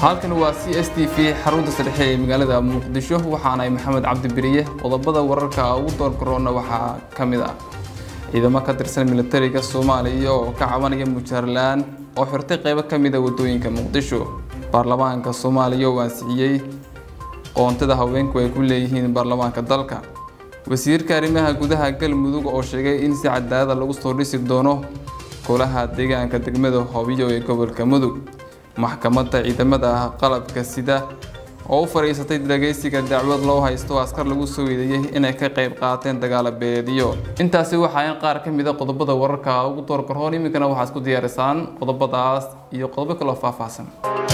halkan waa c s t v xarunta saddexe ee magaalada muqdisho waxaanahay maxamed cabdi beriye qodobada wararka ugu doorgaroona waxaa ka mid ah ciidamo ka tirsan militariga soomaaliya oo ka cabanaya mujaarlaan oo xirtay qeybo ka mid a wadooyinka muqdisho baarlamaanka soomaaliya oo ansixiyey qoontada haweenku ay ku leeyihiin baarlamaanka dalka wasiirka arrimaha gudaha galmudug oo sheegay in si cadaalada lagu soo dhisi doono golaha deegaanka degmada hoobiyo ee gobolka mudug maxkamadda ciidamada qalabka sida oo u fadhiisatay dhageysiga dacwad loo haysto askar lagu soo eedeeyey inay ka qayb qaateen dagaala beediyo intaasi waxaa in qaar ka mid a qodobada wararka ugu doorgaroon iminkana waxaad ku diyaarisaan qodobadaas iyo qodobo kaloo faahfaahsan